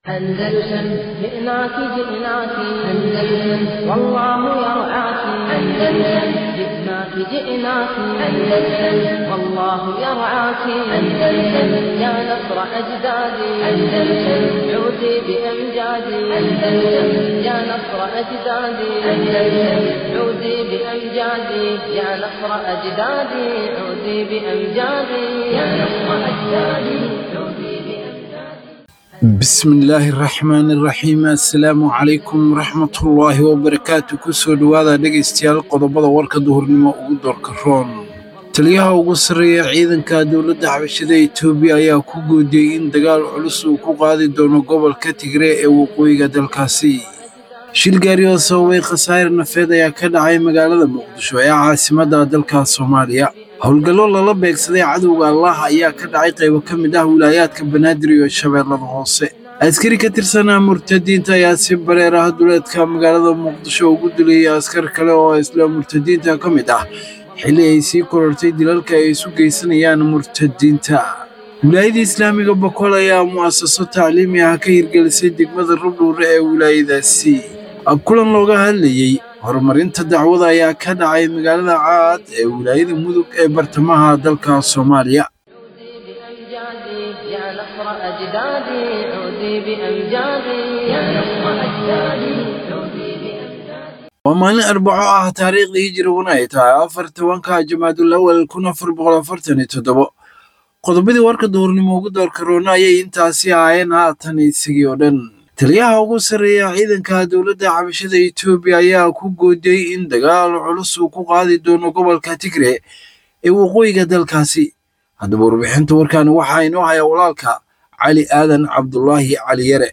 أندلسن جئناك جئناك أندلسن والله يرعاك أندلسن جئناك جئناك أندلسن والله يرعاك أندلسن يا نصر أجدادي أندلسن عودي بأمجادي أندلسن يا نصر أجدادي أندلسن عودي بأمجادي يا نصر أجدادي عودي بأمجادي يا نصر أجدادي عودي بأمجادي bismillaahi raxmaani raxiim assalaamu calaykum waraxmatullaahi wabarakaatu kusoo dhowaada dhegaystayaal qodobada warka duhurnimo ugu doorka roon taliyaha ugu sarreeya ciidanka dowladda xabashada etoobiya ayaa ku goodiyey in dagaal culus uu ku qaadi doono gobolka tigre ee waqooyiga dalkaasi shil gaari oo sababay khasaare nafeed ayaa ka dhacay magaalada muqdisho ee caasimadda dalka soomaaliya howlgallo lala beegsaday cadowga allah ayaa ka dhacay qaybo ka mid ah wilaayaadka banaadir iyo shabeellada hoose askari ka tirsanaa murtadiinta ayaa si bareer ah duleedka magaalada muqdisho ugu dilayay askar kale oo isla murtadiinta ka mid ah xilli ay sii korortay dilalka ay isu geysanayaan murtadiinta wilaayada islaamiga boqol ayaa mu'asaso tacliimi ah ka hirgelisay degmada rubdhuure ee wilaayadaasi kulan looga hadlayey horumarinta dacwada ayaa ka dhacay magaalada caad ee wilaayada mudug ee bartamaha dalka soomaaliya بأمجادي يا نصر أجدادي عودي بأمجادي يا نصر أجدادي عودي بأمجادي waa maalin arbaco ah taariikhdii hijiriguna ay tahay afar tobanka jamaadul awal kun afar boqol afartan iyo toddobo qodobadii warka duhurnimo ugu doorka roona ayay intaasi ahaayeen haatan isagii oo dhan taliyaha ugu sarreeya ciidanka dowladda xabashada etoobiya ayaa ku goodiyey in dagaal culus uu ku qaadi doono gobolka tigre ee waqooyiga dalkaasi haddaba warbixinta warkaani waxaa inoo haya walaalka cali aadan cabdulaahi cali yare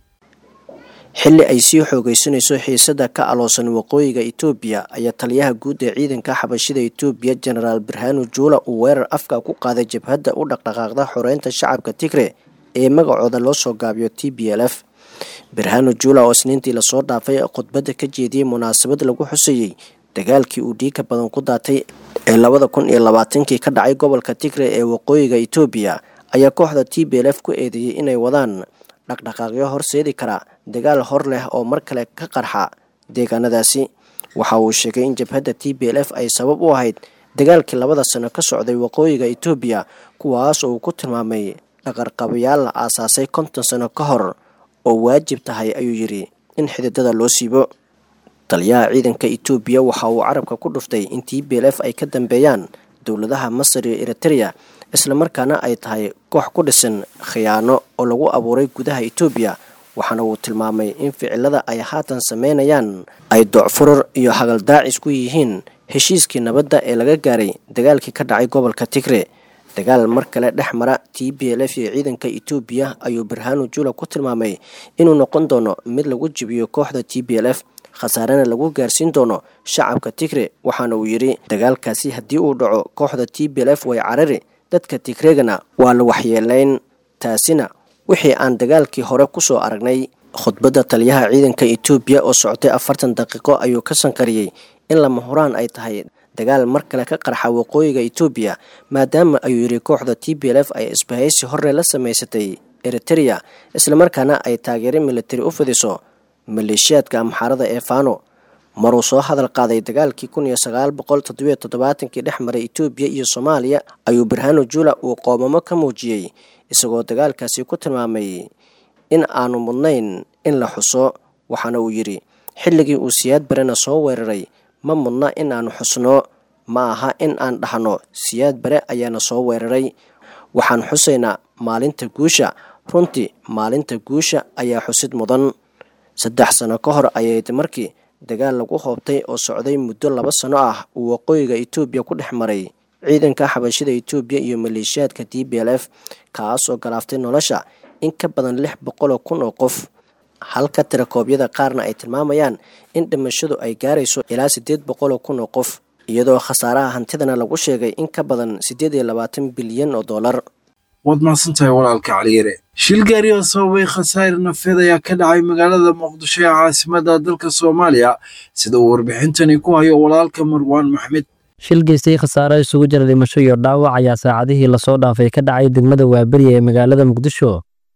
xilli ay sii xoogaysanayso xiisada ka aloosan waqooyiga itoobiya ayaa taliyaha guud ee ciidanka xabashida itoobiya jenaraal birhaanu juula uu weerar afka ku qaaday jabhadda u dhaqdhaqaaqda xoreynta shacabka tigre ee magacooda loo soo gaabiyo t b l f birhaanu juula oo isniintii lasoo dhaafay khudbadda ka jeediyey munaasabad lagu xusayey dagaalkii uu dhiigka badan ku daatay ee labada kun iyo labaatankii ka dhacay gobolka tigre ee waqooyiga itoobiya ayaa kooxda t b l f ku eedeeyey inay wadaan dhaqdhaqaaqyo horseedi kara dagaal hor leh oo mar kale ka qarxa deegaanadaasi waxa uu sheegay in jabhadda t b l f ay sabab u ahayd dagaalkii labada sano ka socday waqooyiga itoobiya kuwaas oo uu ku tilmaamay dhaqarqabayaal la aasaasay konton sano ka hor oo waajib tahay ayuu yidhi in xididada loo siibo taliyaha ciidanka itoobiya waxa uu carabka ku dhuftay in t b l f ay ka dambeeyaan dowladaha masar iyo eritereya islamarkaana ay tahay koox ku dhisan khiyaano oo lagu abuuray gudaha itoobiya waxaana uu tilmaamay in ficilada ay haatan sameynayaan ay doocfurur iyo hagaldaacis ku yihiin heshiiskii nabadda ee laga gaaray dagaalkii ka dhacay gobolka tigre dagaal mar kale dhex mara t b l f iyo ciidanka itoobiya ayuu birhaanu jula ku tilmaamay inuu noqon doono mid lagu jibiyo kooxda t b l f khasaarena lagu gaarsiin doono shacabka tigre waxaana uu yidhi dagaalkaasi haddii uu dhaco kooxda t b l f way carari dadka tigregana waa la waxyeelayn taasina wixii aan dagaalkii hore kusoo aragnay khudbadda taliyaha ciidanka itoobiya oo socotay afartan daqiiqo ayuu ka sankariyey in lama huraan ay tahay dagaal mar kale ka qarxa waqooyiga itoobiya maadaama ayuu yidhi kooxda t b l f ay isbahaysi hore la samaysatay eritereya islamarkaana ay taageero militari u fidiso maleeshiyaadka amxaarada ee fano maruu soo hadal qaaday dagaalkii kun iyo sagaal boqol toddobiyo toddobaatankii dhex maray itoobiya iyo soomaaliya ayuu birhaano jula uu qoomamo ka muujiyey isagoo dagaalkaasi ku tilmaamay in aanu mudnayn in la xuso waxaana uu yidhi xilligii uu siyaad barena soo weeraray ma mudna in aanu xusno ma aha in aan dhahno siyaad bare ayaana soo weeraray waxaan xusaynaa maalinta guusha runtii maalinta guusha ayaa xusid mudan saddex sano ka hor ayayd markii dagaal lagu hoobtay oo socday muddo laba sano ah uu waqooyiga itoobiya ku dhex maray ciidanka xabashida itoobiya iyo maleeshiyaadka d b l f kaas oo galaaftay nolosha in ka badan lix boqoloo kun oo qof halka tirakoobyada qaarna ay tilmaamayaan in dhimashadu ay gaarayso ilaa siddeed boqoloo kun oo qof iyadoo khasaaraha hantidana lagu sheegay in ka badan siddeed iyo labaatan bilyan oo dollar waad mahadsantahay walaalka caliyare shil gaari oo sababay khasaare nafeed ayaa ka dhacay magaalada muqdisho ee caasimadda dalka soomaaliya sida uu warbixintani ku hayo walaalka marwaan maxmed shil geystay khasaare isugu jira dhimasho iyo dhaawac ayaa saacadihii lasoo dhaafay ka dhacay degmada waaberiya ee magaalada muqdisho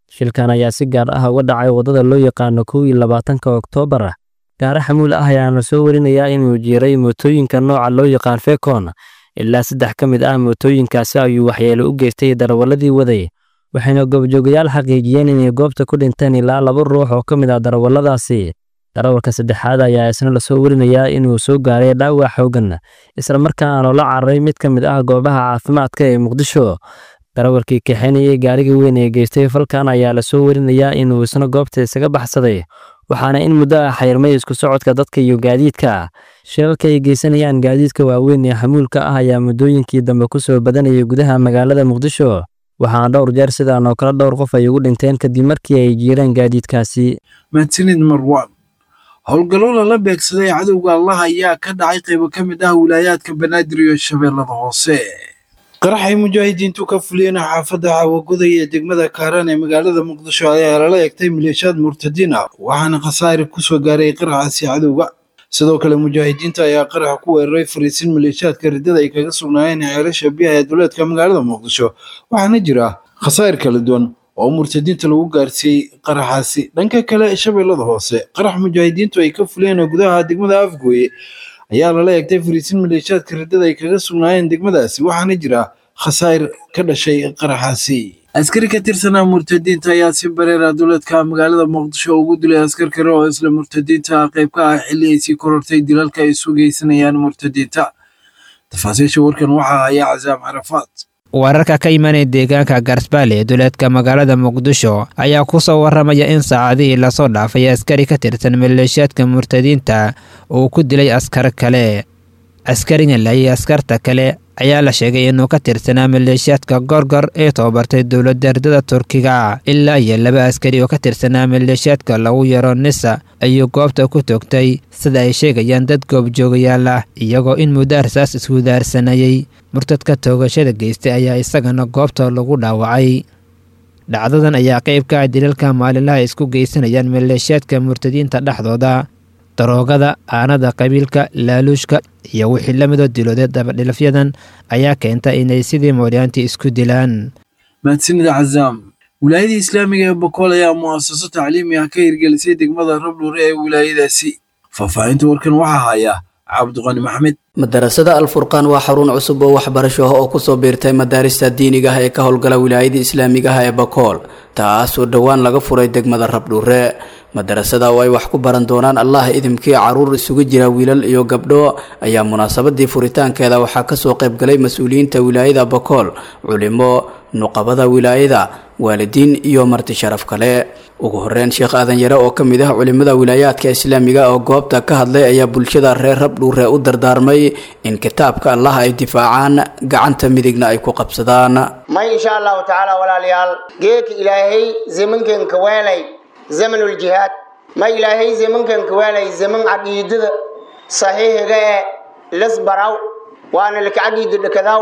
shilkan ayaa si gaar ah uga dhacay waddada loo yaqaano kow iyo labaatanka oktoobar gaari xamuul ah ayaana soo warinayaa inuu jiiray mootooyinka nooca loo yaqaan fekon ilaa saddex ka mid ah mootooyinkaasi ayuu waxyeelo u geystay darawalladii waday waxayna goobjoogayaal xaqiijiyeen inay goobta ku dhinteen ilaa laba ruux oo ka mid ah darawalladaasi darawalka saddexaad ayaa isna lasoo warinayaa inuu soo gaaray dhaawac xoogan isla markaana la cararay mid ka mid ah goobaha caafimaadka ee muqdisho darawalkii kaxaynayay gaarigii weyn ee geystay falkan ayaa lasoo warinayaa inuu isna goobta isaga baxsaday waxaana in muddo ah xayrmay isku socodka dadka iyo gaadiidka shilalka ay geysanayaan gaadiidka waaweyn ee xamuulka ah ayaa muddooyinkii dambe ku soo badanayay gudaha magaalada muqdisho waxaana dhowr jeer sidaan oo kale dhowr qof ay ugu dhinteen kadib markii ay jiireen gaadiidkaasi mahadsanid marwaan howlgallo lala beegsaday cadowga allah ayaa ka dhacay qaybo ka mid ah wilaayaadka banaadir iyo shabeellada hoose qaraxay mujaahidiintu ka fuliyeen xaafadda caawagoday ee degmada kaaraan ee magaalada muqdisho ayaa lala egtay maleeshiyaad murtadiin ah waxaana khasaare ku soo gaaray qaraxaasi cadowga sidoo kale mujaahidiinta ayaa qaraxa ku weeraray fariisin maleeshiyaadka riddada ay kaga sugnaayeen ceelasha biyaha ee duleedka magaalada muqdisho waxaana jira khasaa'ir kala duwan oo murtadiinta lagu gaarsiiyey qaraxaasi dhanka kale shabeellada hoose qarax mujaahidiintu ay ka fuliyeen gudaha degmada afgooye ayaa lala egtay fariisin maleeshiyaadka riddada ay kaga sugnaayeen degmadaasi waxaana jira khasaa'ir ka dhashay qaraxaasi askari ka tirsanaa murtadiinta ayaa si bareera duleedka magaalada muqdisho ugu dilay askar kale oo isla murtadiinta qayb ka ah xilli ay sii korortay dilalka ay isu geysanayaan murtadiinta tafaasiisha warkan waxaa haya casaam carafaad wararka ka imanaya deegaanka garsbaale ee duleedka magaalada muqdisho ayaa ku soo waramaya in saacadihii lasoo dhaafay askari ka tirsan maleeshiyaadka murtadiinta uu ku dilay askar kale askarigan laayay askarta kale ayaa la sheegay inuu ka tirsanaa maleeshiyaadka gorgor ee tababartay dowladda ardada turkiga ilaa iyo laba askari oo ka tirsanaa maleeshiyaadka lagu yaro nisa ayuu goobta ku toogtay sida ay sheegayaan dad goobjoogayaal ah iyagoo in muddo arsaas iswudaarsanayay murtadka toogashada geystay ayaa isagana goobta lagu dhaawacay dhacdadan ayaa qayb ka ah dilalka maalinlaha isku geysanayaan maleeshiyaadka murtadiinta dhexdooda daroogada aanada qabiilka laaluushka iyo wixii la midoo dilooday dabadhilafyadan ayaa keenta inay sidii mooryaantii isku dilaan mahadsanida cazaam wilaayada islaamiga ee bokool ayaa mu'asaso tacliimi ah ka hirgelisay degmada rabdhuure ee wilaayadaasi faahfaahinta warkan waxaa haya cabdiqani maxmed madarasada alfurqaan waa xarun cusub oo waxbarasho ah oo kusoo biirtay madaarista diiniga ah ee ka howlgala wilaayada islaamiga ah ee bakool taasoo dhowaan laga furay degmada rabdhuure madarasada oo ay wax ku baran doonaan allah idimkii caruur isugu jira wiilal iyo gabdho ayaa munaasabadii furitaankeeda waxaa kasoo qaybgalay mas-uuliyiinta wilaayada bakool culimo nuqabada wilaayada waalidiin iyo marti sharaf kale ugu horeyn sheekh aadan yare oo kamid ah culimada wilaayaadka islaamiga oo goobta ka hadlay ayaa bulshada reer rabdhuure u dardaarmay in kitaabka allah ay difaacaan gacanta midigna ay ku qabsadaan may insha allahu tacaala walaalayaal geedka ilaahay zamankanka weelay zamanuljihaad ma ilaahay zamankanka weelay zaman caqiidada saxiixiga ee lasbaraw waana laka caqiida dhakadaw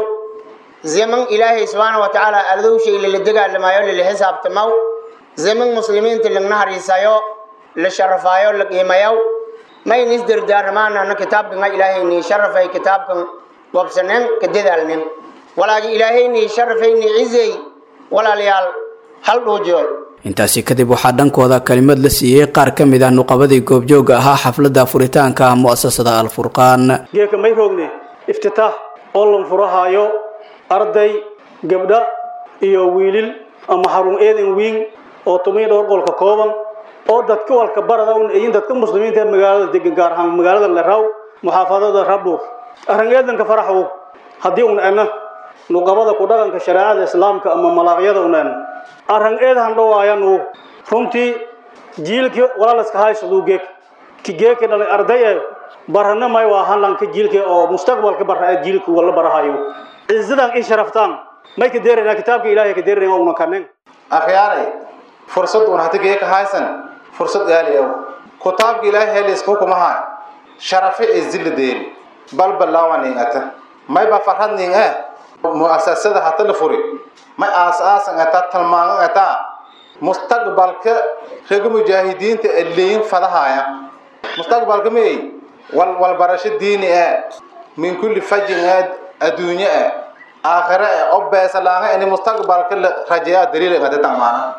zaman ilaahay subxaana wa tacaala ardowshay lala dagaalamayo lala xisaabtamaw zaman muslimiinta lagna hariisayo la sharafaayo la qiimayow mayna isdardaaramaanana kitaabkan ilaahayni sharafay kitaabkan wabsanen ka dadaalnen walaagi ilaahayni sharafayni cizey walaalayaal hal dhuujiyoy intaasi kadib waxaa dhankooda kalimad la siiyey qaar ka mid ah nuqabadii goobjooga ahaa xafladda furitaanka ah mu'asasada alfurqaan geeka may rogne iftitaax oo lan furahaayo arday gabdha iyo wiilil ama xarun eedan wiin oo tumiy dhowr qolka kooban oo dadka walka barada un ayin dadka muslimiinta ee magaalada degan gaar ahaan magaalada leraw muxaafadada rabur arrin eedanka faraxwo haddii un ena nuqabada ku dhaqanka shareecada islaamka ama malaaqyada un en arrin eedahan dhawaayanu runtii jiilkii walaalaska haysaduu geek ki geeki dhalay arday ee barana may waa hanlanka jiilka oo mustaqbalka bara ee jiilka wala barahayo cizadan i sharaftaan may ka deerayna kitaabka ilaahay ka deerayna una kanen akhyaaray fursad un hati geeka haysan fursad gaali aw kitaabka ilaahay helis hukumaha sharafe ee zilla deeri bal balaawanin ata may ba farhadnin eh mu'asasada hata la furi may aasaasan ata talmaangan ata mustaqbalka raga mujaahidiinta ee leeyin fadahaya mustaqbalka may wal wal barasho diini ee min kulli fajin ee adduunye ee aakhire ee oo beesalaanga in mustaqbalka la rajeeyaa daliil ee qada tamaana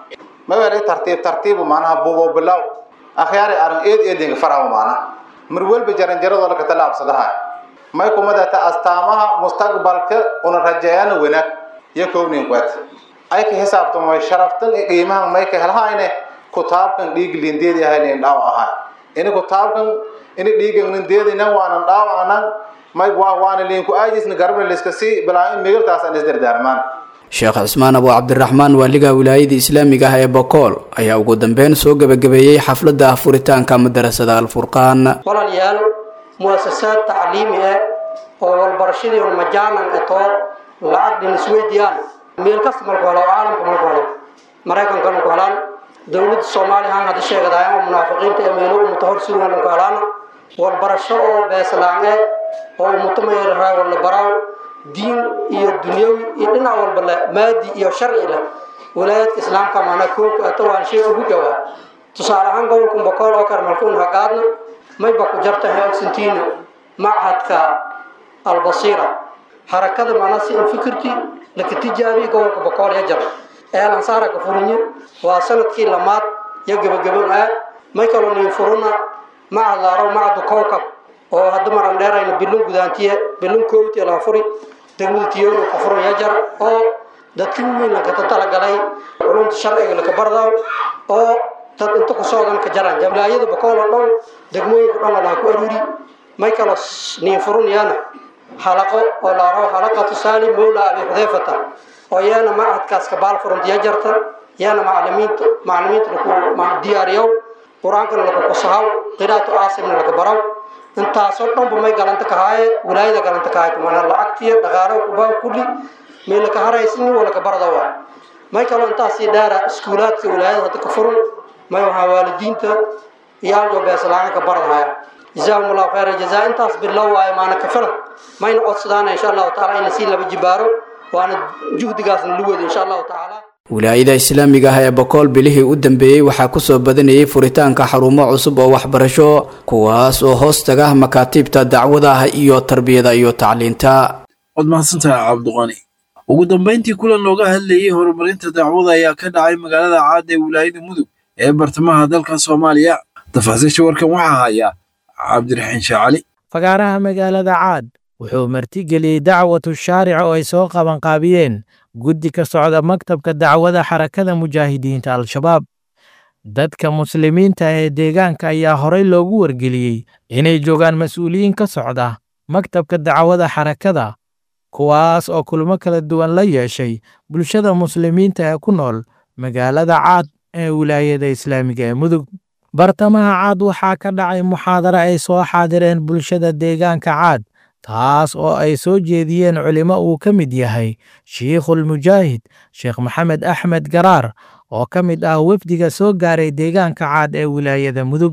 mawelay tartiib tartiibu maanaha buubo bilow akhyaari aran eed eedinga farawa maanaha mar walba jaranjaradoo laka talaabsadaha may kumadata astaamaha mustaqbalka una rajeeyana wanaag iyo kownin kwet ay ka xisaabtamay sharaftan iyo qiimahan may ka helhayne kutaabkan dhiig lindeedi ahayn dhaaw ahaa ini kutaabkan ini dhiigan lindeedina waanan dhaaw anan may waa waana liinku aajisna garabna liska sii bilaa in migirtaas aan isdardaarmaan sheekh cismaan abu cabdiraxmaan waaliga wilaayada islaamiga ah ee bokool ayaa ugu dambeyn soo gebagabeeyey xafladda furitaanka madarasada alfurqaan walaalayaal muasasaad tacliimi ah oo walbarashadii un majaanan eto lacag dhin isweydiiyaan meel kasta marku helo caalamka marku helo maraykanka marku helaan dowladda soomaaliya han hadda sheegadaaya oo munaafiqiinta ee meelo umuta hor sugan marku helaan walbarasho oo beeslaan eh oo umuta mayarahaa wala baraaw diin iyo dunyawi iyo dhinac walba leh maadi iyo sharci leh walaayadka islaamka maana koobka ata waan shay ugu jawaa tusaale ahaan gobolkan bokool oo kale markuun haqaadna mayba ku jarta heogsantiina machadka albasiira harakada maana si in fikirti laka tijaabiya gobolka bokool ya jar eelan saara ka furinye waa sanadkii lamaad iyo gebagaban ah may kaloo niin furuna macad laaro macadu kowkab oo hadda maran dheerayna bilun gudaantiye bilun koowtiya laga furi degmada tiyoona ka furan ya jar oo dadki weyn lakata talagalay culumta sharciga laka bardaw oo dad inta ku socdan ka jaraan wilaayada bokool oo dhan degmooyinka dhan laga ku aruuri may kalo niin furunayana xalaqo oo laaro xalaqatu saali mawla abi xudayfata oo yaana macadkaas ka baal furanta ya jarta yaana macalimiinta macalimiinta laku diyaariyow qur-aankana laku kusahaw qiraatu aasimna laga baraw intaasoo dhanba may galanta kahaaye wilaayada galanta kahaaye mana lacagtiya dhaqaalo kubaa kulli may laka haraysin waa laka barada waa may kaloo intaasii dheera iskuulaadka wilaayada hadda ka furun may waxaa waalidiinta iyaaljo beeslaaan ka baradahaya jazaahum allahu khayra jazaa intaas bilow waaye maana ka filan mayna codsadaana insha allahu taala in lasii laba jibaaro waana juhdigaasna lu wada insha allahu tacaala wilaayada islaamiga ah ee bokool bilihii u dambeeyey waxaa kusoo badanayay furitaanka xarumo cusub oo waxbarasho kuwaas oo hoos taga makaatiibta dacwadaha iyo tarbiyada iyo tacliinta waad mahadsantahay cabdiqani ugu dambayntii kulan looga hadlayey horumarinta dacwada ayaa ka dhacay magaalada caad ee wilaayada mudug ee bartamaha dalka soomaaliya tafaasiisha warkan waxaa haya cabdiraxiin shaacali fagaaraha magaalada caad wuxuu martigeliyey dacwatu shaaric oo ay soo qabanqaabiyeen guddi ka socda maktabka dacwada xarakada mujaahidiinta al-shabaab dadka muslimiinta ee deegaanka ayaa horey loogu wargeliyey inay joogaan mas-uuliyiin ka socda maktabka dacwada xarakada kuwaas oo kulmo kala duwan la yeeshay bulshada muslimiinta ee ku nool magaalada caad ee wilaayada islaamiga ee mudug bartamaha caad waxaa ka dhacay muxaadaro ay soo xaadireen bulshada deegaanka caad taas oo ay soo jeediyeen culimo uu ka mid yahay shiikhulmujaahid sheekh maxamed axmed garaar oo ka mid ah wefdiga soo gaaray deegaanka caad ee wilaayada mudug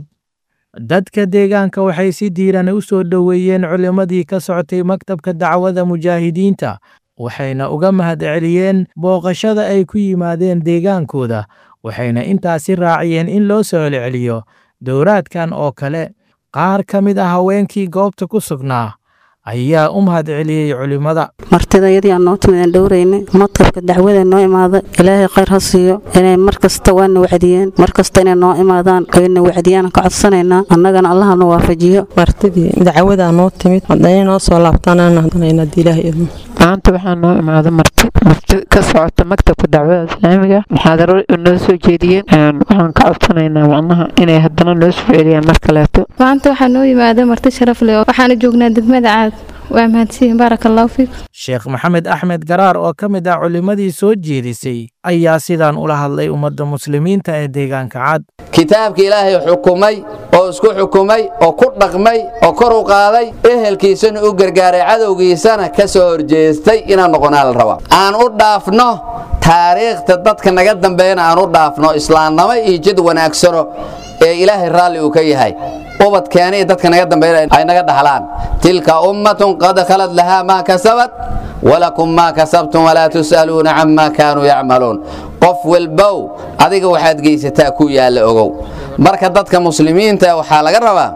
dadka deegaanka waxay si diiran u soo dhoweeyeen culimmadii ka socotay maktabka dacwada mujaahidiinta waxayna uga mahadceliyeen booqashada ay ku yimaadeen deegaankooda waxayna intaasi raaciyeen in loo soo celceliyo dowraadkan oo kale qaar ka mid ah haweenkii goobta ku sugnaa ayaa u mahadceliyey culimmada martida iyadii aan noo timid aan dhowrayna maktabka dacwada noo imaada ilaahay khayr ha siiyo inay mar kasta waana wacdiyeen mar kasta inay noo imaadaan oyna wacdiyaan ka codsanaynaa annagana allahana waafajiyo martidii dacwadaa noo timid haddana noo soo laabtanaan hadanayn haddii ilaah idmo maanta waxaa noo imaada marti marti ka socota maktabka dacwada islaamiga muxaadaro noo soo jeediyeen waxaan ka codsanaynaa macnaha inay haddana noo soo celiyaan mar kaleeto maanta waxaa noo yimaada marti sharaf leh waxaana joognaa degmada caad waa mahadsiin baaraka allahu fiik sheekh maxamed axmed garaar oo ka mid ah culimmadii soo jeedisay ayaa sidaan ula hadlay ummadda muslimiinta ee deegaanka cad kitaabka ilaahay xukumay oo isku xukumay oo ku dhaqmay oo kor u qaaday ehelkiisana u gargaaray cadowgiisana ka soo horjeestay inaan noqonaa la rabaa aan u dhaafno taariikhta dadka naga dambeeyana aan u dhaafno islaamnimo iyo jid wanaagsano ee ilaahay raalli uu ka yahay ubadkeena iyo dadka naga dambeeyana ay naga dhaxlaan tilka ummatun qad khalad lahaa maa kasabat walakum maa kasabtum walaa tus'aluuna camaa kaanuu yacmaluun qof walbow adiga waxaad geysataa ku yaalla ogow marka dadka muslimiinta waxaa laga rabaa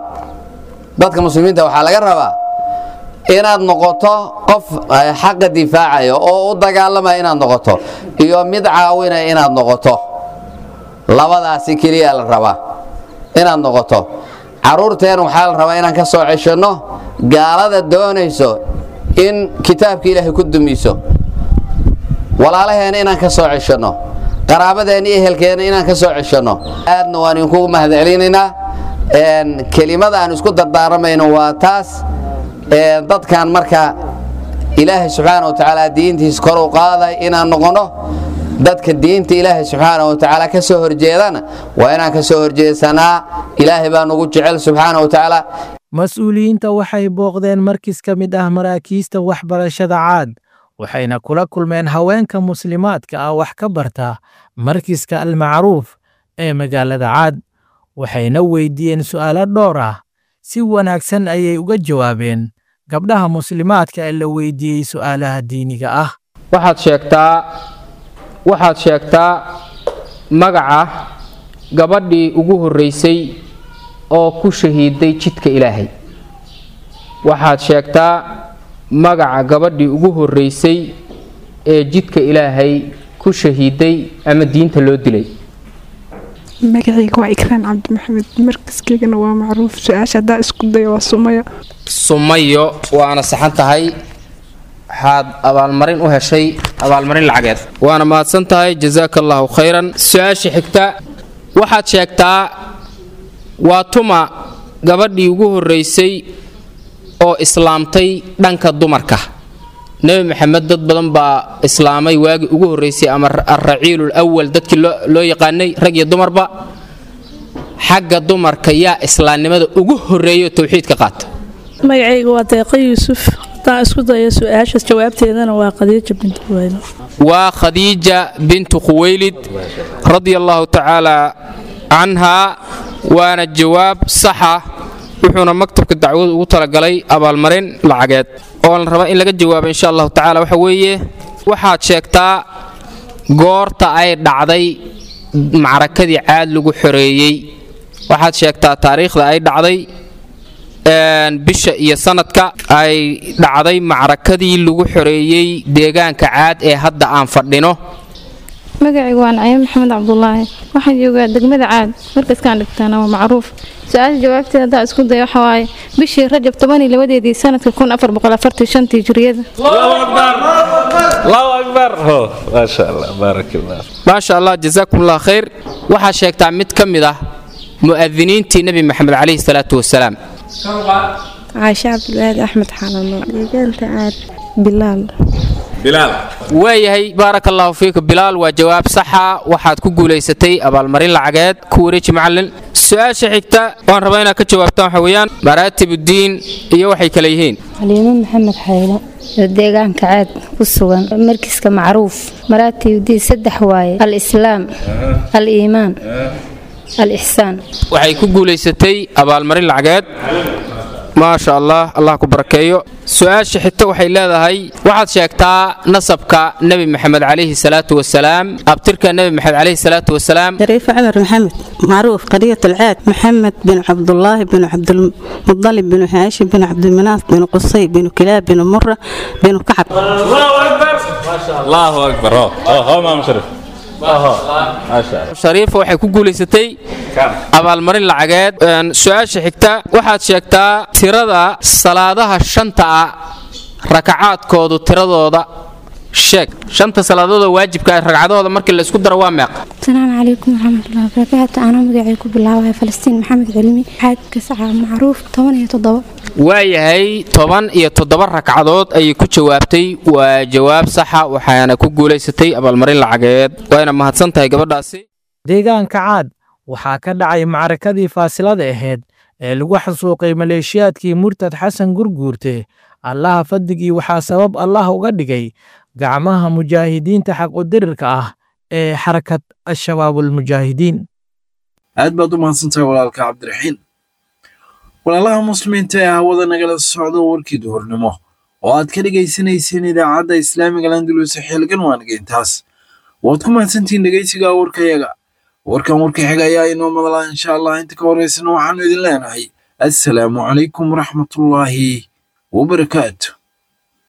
dadka muslimiinta waxaa laga rabaa inaad noqoto qof xaqa difaacaya oo u dagaalamaya inaad noqoto iyo mid caawinaya inaad noqoto labadaasi keliya la rabaa inaad noqoto carruurteen waxaa la rabaa inaan ka soo ceshanno gaalada doonayso in kitaabka ilaahay ku dumiso walaalaheena inaan ka soo ceshanno qaraabadeena iyo ehelkeena inaan ka soo ceshanno aadna waan idinkugu mahadcelinaynaa kelimada aan isku dardaaramayno waa taas dadkan marka ilaahay subxaana wa tacaala diintiisa kor u qaaday inaan noqonno dadka diinta ilaahay subxaana wa tacaala ka soo horjeedana waa inaan ka soo horjeedsanaa ilaahay baa nugu jecel subxaana wa tacaala mas-uuliyiinta waxay booqdeen markis ka mid ah maraakiista waxbarashada caad waxayna kula kulmeen haweenka muslimaadka ah wax ka barta markiska almacruuf ee magaalada caad waxayna weydiiyeen su'aalo dhowr ah si wanaagsan ayay uga jawaabeen gabdhaha muslimaadka ee la weydiiyey su'aalaha diiniga ah waxaad sheegtaa waxaad sheegtaa magaca gabadhii ugu horreysay oo ku shahiiday jidka ilaahay waxaad sheegtaa magaca gabadhii ugu horreysay ee jidka ilaahay ku shahiiday ama diinta loo dilay magacayga waa ikraan cabdi maxamed markaskaygana waa macruuf su-aasha haddaa isku dayo waa sumaya sumayo waana saxan tahay waxaad abaalmarin u heshay abaalmarin lacageed waana mahadsan tahay jazaaka allaahu khayran su-aasha xigta waxaad sheegtaa waa tuma gabadhii ugu horreysay oo islaamtay dhanka dumarka nebi maxamed dad badan baa islaamay waagii ugu horreysay ama alraciilul awal dadkii loo yaqaanay rag iyo dumarba xagga dumarka yaa islaamnimada ugu horreeyo towxiidka qaata magacayga waa deeqa yuusuf haddaan isku dayo su-aashaas jawaabteedana waa khadiija bintu quwaylid waa khadiija bintu khuwaylid radia allahu tacaala canhaa waana jawaab saxa wuxuuna maktabka dacwadu ugu talagalay abaalmarin lacageed oo la rabaa in laga jawaabo insha allahu tacaala waxa weeye waxaad sheegtaa goorta ay dhacday macrakadii caad lagu xoreeyey waxaad sheegtaa taariikhda ay dhacday bisha iyo sanadka ay dhacday macrakadii lagu xoreeyey deegaanka caad ee hadda aan fadhino magacaygu waa nacyo maxamed cabdulaahi waxaan joogaa degmada caad markaskaan dhigtaana waa macruuf su-aasha jawaabteeda haddaa isku daya waxa waaye bishii rajab toban iyo labadeedii sanadka kun afar boqol afartii shantii jiriyada maasha allah jazaakum allah khayr waxaa sheegtaa mid ka mid ah mu'adiniintii nebi maxamed calayhi salaatu wasalaam caashe cabdulwahaad axmed xalano deegaanta caad bilaal waayahay baaraka allahu fiika bilaal waa jawaab saxa waxaad ku guulaysatay abaalmarin lacageed ku wareeji macallin su-aasha xigta waan rabaa inaad ka jawaabtaan waxa weeyaan maraatibuddiin iyo waxay kale yihiin xaliimo maxamed xaylo oo deegaanka caad ku sugan markiska macruuf maraatibuddiin saddex waaye al-islaam al-iimaan al-ixsaan waxay ku guulaysatay abaalmarin lacageed maasha allah allah ku barakeeyo su-aasha xigta waxay leedahay waxaad sheegtaa nasabka nebi maxamed calayhi salaatu wasalaam abtirka nebi maxamed calayhi salaatu wasalaam شريف عمر محمد معروف قرية العاد محمد بن عبد الله بن عبد المطلب بن هاشم بن عبد المناف بن قصي بن كلاب بن مرة بن كعب الله اكبر اه اه ما مشرف shariifa waxay ku guulaysatay abaalmarin lacageed su-aasha xigta waxaad sheegtaa tirada salaadaha shanta ah rakacaadkoodu tiradooda sheeg shanta salaadoodoo waajibka ah ragcadahooda markii la isku daro waa meeqa asalaamu calaykum waraxmatullahi wabarakaatu anaa magacay ku bilaabaya falastiin maxamed cilmi xaadka saca macruuf toban iyo toddoba waayahay toban iyo toddoba ragcadood ayay ku jawaabtay waa jawaab saxa waxaana ku guulaysatay abaalmarin lacageed wayna mahadsan tahay gabadhaasi deegaanka caad waxaa ka dhacay macrakadii faasilada ahayd ee lagu xasuuqay maleeshiyaadkii murtad xasan gurguurte allaha fadligii waxaa sabab allah uga dhigay gacmaha mujaahidiinta xaqudirirka ah ee xarakad al-shabaabulmujaahidiin aad baad u mahadsantahay walaalka cabdiraxiin walaalaha muslimiinta ee hawada nagala socdo warkii duhurnimo oo aad ka dhegaysanayseen idaacadda islaamiga landulus xilgan waangeyntaas waad ku mahadsantihiin dhegaysiga warkayaga warkan warka xiga ayaa inoo madalaa insha allah inta ka horeysana waxaanu idin leenahay assalaamu calaykum waraxmatullaahi wabarakaatu